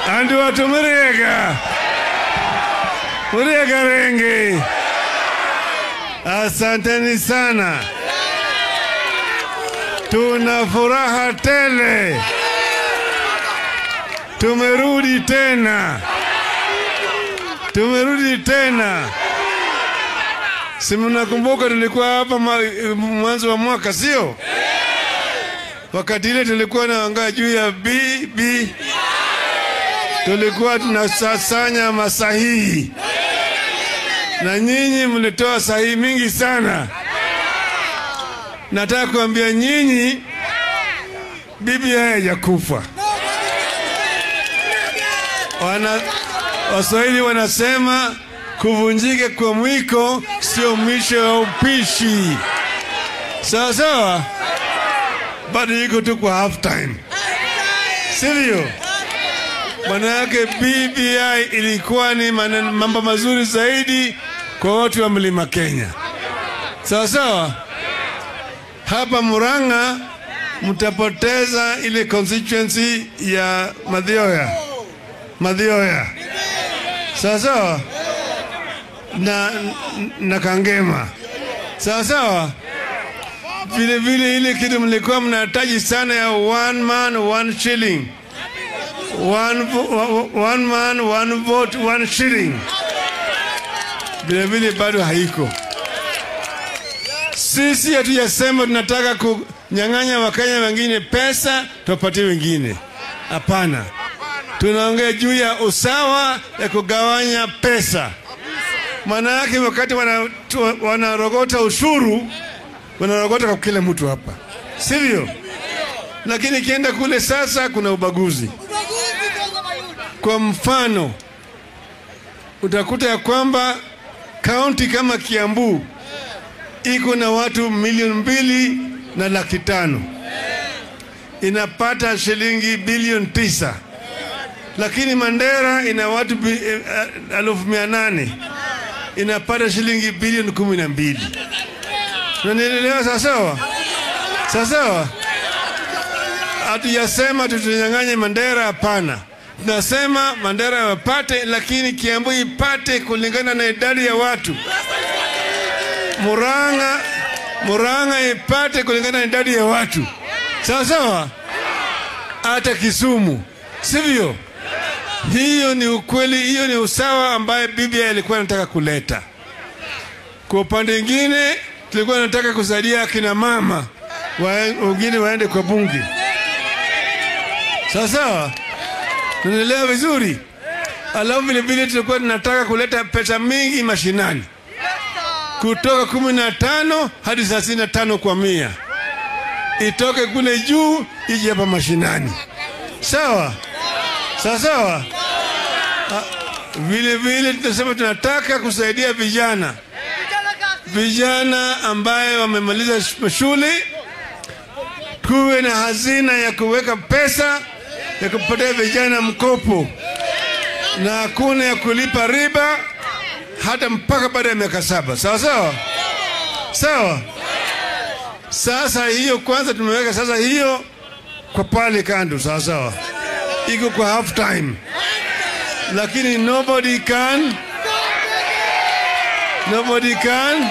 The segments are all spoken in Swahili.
andu watu Muriega, Muriega wengi, asanteni sana. Tuna furaha tele, tumerudi tena, tumerudi tena. Si mnakumbuka tulikuwa hapa ma- mwanzo wa mwaka, sio? Wakati ile tulikuwa naangaa juu ya BB, tulikuwa tunasasanya masahihi, na nyinyi mlitoa sahihi mingi sana. Nataka kuambia nyinyi, BBI haijakufa. Wana, Waswahili wanasema kuvunjika kwa mwiko sio mwisho wa upishi. Sawa sawa, bado iko tu kwa half time, sivyo? Maana yake BBI ilikuwa ni maneno- mambo mazuri zaidi kwa watu wa mlima Kenya. Sawa sawa, hapa Murang'a mtapoteza ile constituency ya Madhioya, Madhioya, sawa sawa na, na Kangema, sawa sawa. Vile vile ile kitu mlikuwa mnahitaji sana ya one man one shilling, one, vo- one man one vote one shilling, vile vile bado haiko. Sisi hatujasema tunataka kunyang'anya Wakenya wengine pesa tuwapatie wengine, hapana. Tunaongea juu ya usawa ya kugawanya pesa. Maana yake wakati wana- tu- wanarogota ushuru wanarogota kwa kila mtu hapa, sivyo? Lakini ikienda kule sasa kuna ubaguzi. Kwa mfano, utakuta ya kwamba kaunti kama Kiambu iko na watu milioni mbili na laki tano inapata shilingi bilioni tisa lakini Mandera ina watu bi- eh, eh, elfu mia nane inapata shilingi bilioni kumi na mbili Unanielewa sawasawa? Sawasawa? Hatujasema tutunyang'anye Mandera, hapana. Tunasema Mandera wapate, lakini Kiambu ipate kulingana na idadi ya watu. Murang'a, Murang'a ipate kulingana na idadi ya watu, sawa sawa. Hata Kisumu, sivyo? Hiyo ni ukweli, hiyo ni usawa ambaye BBI ilikuwa inataka kuleta. Kwa upande mwingine, tulikuwa tunataka kusaidia akina mama wae- wengine waende kwa bunge, sawa sawa. Tunaelewa vizuri. Alafu vile vile tulikuwa tunataka kuleta pesa mingi mashinani kutoka kumi na tano hadi thelathini na tano kwa mia itoke kule juu ije hapa mashinani, sawa sawa sawa. Ah, Vile vile tunasema tunataka kusaidia vijana vijana ambaye wamemaliza sh- shule, kuwe na hazina ya kuweka pesa ya kupatia vijana mkopo, na hakuna ya kulipa riba hata mpaka baada ya miaka saba. Sawa sawa sawa. Sasa hiyo kwanza tumeweka sasa hiyo kwa pale kando, sawa sawa, iko kwa half time, lakini nobody can nobody can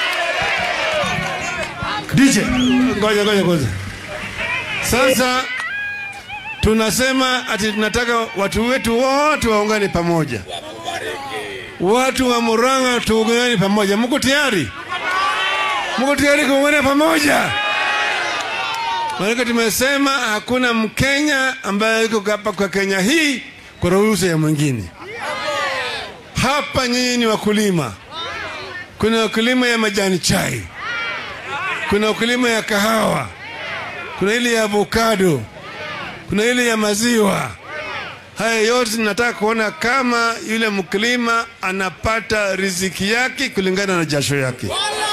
DJ, ngoja ngoja ngoja. Sasa tunasema ati tunataka watu wetu wote waungane pamoja, watu wa Murang'a tuungane pamoja. Mko tayari? Mko tayari kuungana pamoja? Maanake tumesema hakuna Mkenya ambaye yuko hapa kwa Kenya hii kwa ruhusa ya mwingine. Hapa nyinyi ni wakulima, kuna wakulima ya majani chai, kuna wakulima ya kahawa, kuna ile ya avocado, kuna ile ya maziwa. Haya yote tunataka kuona kama yule mkulima anapata riziki yake kulingana na jasho yake.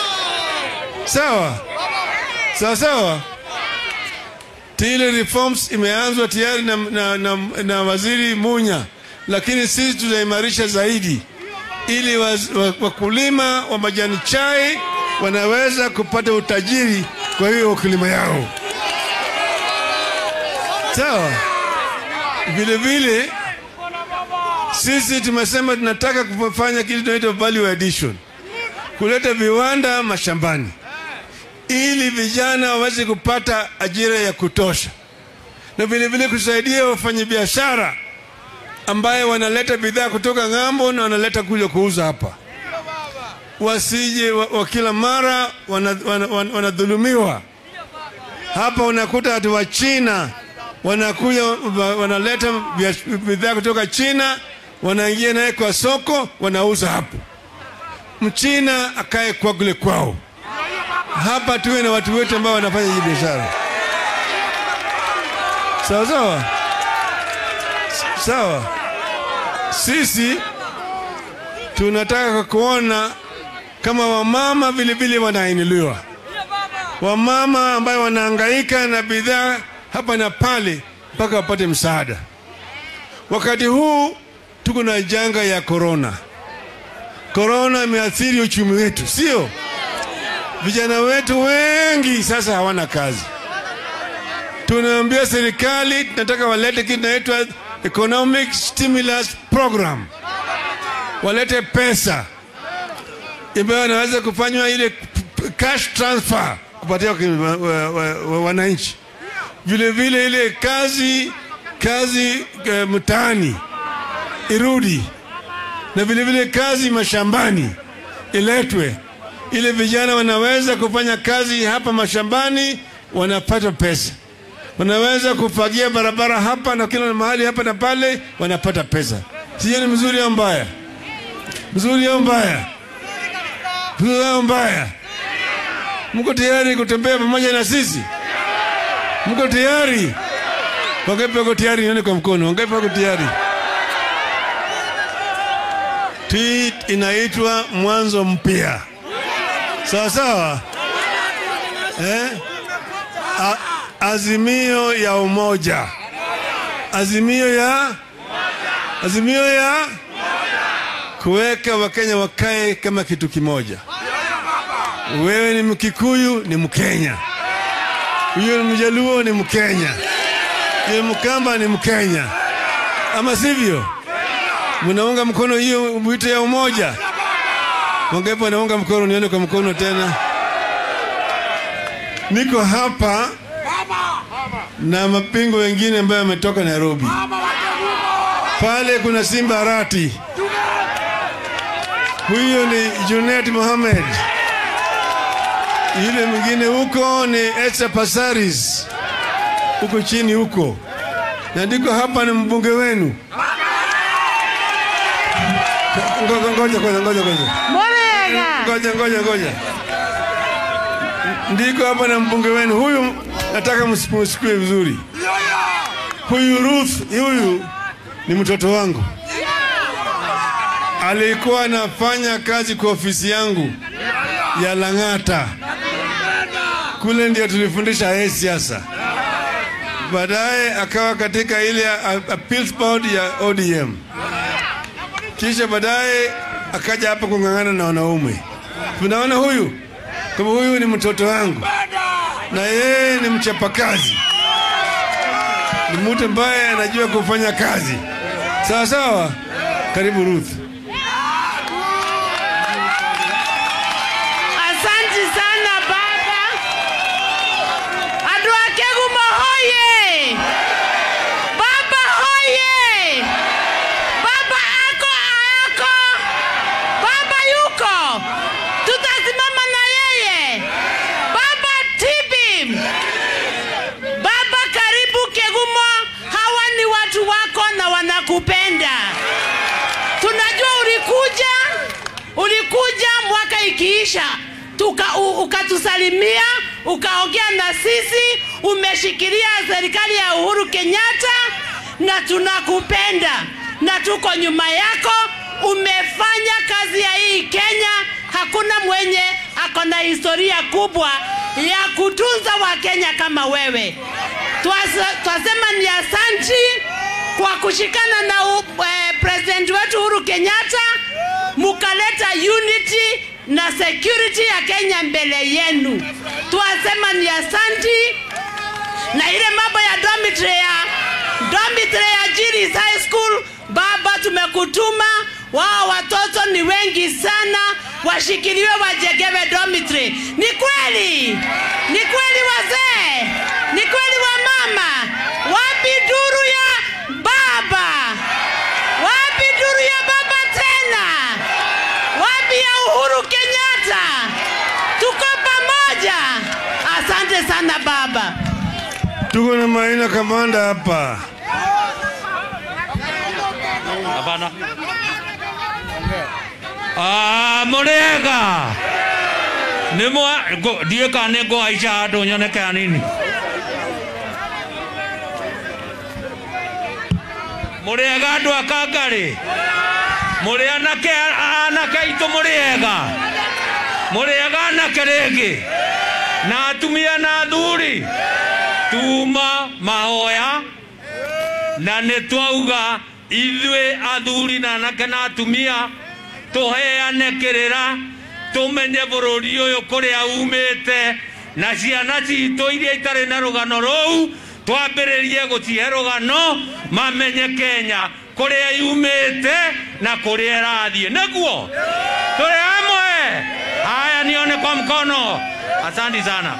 Sawa sawa sawa. Ile reforms imeanzwa tayari na, na, na, na waziri Munya, lakini sisi tutaimarisha zaidi ili waz- wa- wakulima wa majani chai wanaweza kupata utajiri kwa hiyo wakulima yao. Sawa. Vile vile Sisi tumesema tunataka kufanya kitu tunaitwa value addition, kuleta viwanda mashambani ili vijana waweze kupata ajira ya kutosha, na vilevile kusaidia wafanyabiashara ambaye wanaleta bidhaa kutoka ng'ambo na wanaleta kuja kuuza hapa, wasije wa, wa kila mara wanadhulumiwa wana, wana, wana hapa. Unakuta watu wa China wanakuja wanaleta bidhaa kutoka China, wanaingia naye kwa soko, wanauza hapo. Mchina akae kwa kule kwao. Hapa tuwe na watu wetu ambao wanafanya hii biashara, sawa sawa sawa. Sisi tunataka kuona kama wamama vile vile wanainuliwa, wamama ambayo wanahangaika na bidhaa hapa na pale mpaka wapate msaada. Wakati huu tuko na janga ya korona. Korona imeathiri uchumi wetu, sio? Vijana wetu wengi sasa hawana kazi. Tunaambia serikali tunataka walete kitu inaitwa economic stimulus program, walete pesa ambayo wanaweza kufanywa ile cash transfer kupatia wananchi, vile vile ile kazi kazi uh, mtaani irudi, na vile vile kazi mashambani iletwe, ile vijana wanaweza kufanya kazi hapa mashambani, wanapata pesa wanaweza kufagia barabara hapa na kila mahali hapa na pale, wanapata pesa. Sio ni mzuri au mbaya? Mzuri au mbaya? Mzuri au mbaya? Mko tayari kutembea pamoja na sisi? Mko tayari? Wangapi wako tayari? Nione kwa mkono. Wangapi wako tayari? Hii inaitwa mwanzo mpya, sawa sawa, eh? A azimio ya umoja, azimio ya azimio ya kuweka Wakenya wakae kama kitu kimoja. Wewe ni Mkikuyu, ni Mkenya, huyo ni Mjaluo, ni Mkenya, huyo Mkamba, ni Mkenya, ama sivyo? Mnaunga mkono hiyo mwito ya umoja? Wangapi wanaunga mkono? Nione kwa mkono tena. Niko hapa na mapingo wengine ambayo yametoka Nairobi. Pale kuna Simba Arati, huyo ni Junet Mohamed, yule mwingine huko ni Esther Passaris, huko chini huko, na ndiko hapa ni mbunge wenu. Ngoja ngoja ngoja ngoja ngoja ngoja ngoja, ndiko hapa na mbunge wenu huyu nataka msikie vizuri. Huyu Ruth, huyu ni mtoto wangu, alikuwa anafanya kazi kwa ofisi yangu ya Lang'ata, kule ndio tulifundisha yeye siasa. Baadaye akawa katika ile appeals board ya ODM, kisha baadaye akaja hapa kung'ang'ana na wanaume. Tunaona huyu kama huyu ni mtoto wangu na yeye ni mchapakazi, ni mtu ambaye anajua kufanya kazi sawa sawa. Karibu Ruth. Asante sana baba. Andũ a Kĩgumo hoye! Baba hoye! Baba ako ako! Baba yuko! Tutasimama na yeye! Baba tibi! Baba karibu Kĩgumo, hawa ni watu wako na wanakupenda. Tunajua ulikuja ulikuja mwaka ikiisha tuka, u, ukatusalimia ukaongea na sisi, umeshikilia serikali ya Uhuru Kenyatta na tunakupenda na tuko nyuma yako. Umefanya kazi ya hii Kenya, hakuna mwenye ako na historia kubwa ya kutunza Wakenya kama wewe. Twasa- Twasema ni asanti kwa kushikana na u, eh, president wetu Uhuru Kenyatta mukaleta unity na security ya Kenya mbele yenu. Twasema ni asanti, na ile mambo ya dormitory ya dormitory ya Jiris High School, baba tumeku kutuma wao watoto ni wengi sana washikiliwe wajengewe dormitory ni kweli ni kweli wazee ni kweli wamama wapi duru ya baba wapi duru ya baba tena wapi ya uhuru kenyatta tuko pamoja asante sana baba Tuko na Maina Kamanda hapa. Hapana. Ah, mũrĩega nĩ mwa ngũ- ndiĩ kana nĩ ngũhaica handũ nyoneke hanini mũrĩega andũ a kangarĩ mũrĩ anake anake aitũ mũrĩega mũrĩega anake rĩngĩ na atumia na athuri tuma mahoya na nĩ twauga ithuĩ athuri na anake na atumia tũheane kĩrĩra tũmenye bũrũri ũyũ kũrĩa umĩte na ciana citũ iria itarĩ na rũgano rũu twambĩrĩrie gũcihe rũgano mamenye kenya kũrĩa yumĩte na kũrĩa ĩrathiĩ nĩguo tũrĩ hamwe haya nione kwa mkono asante sana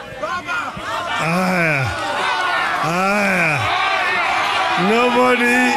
Haya. Haya. Nobody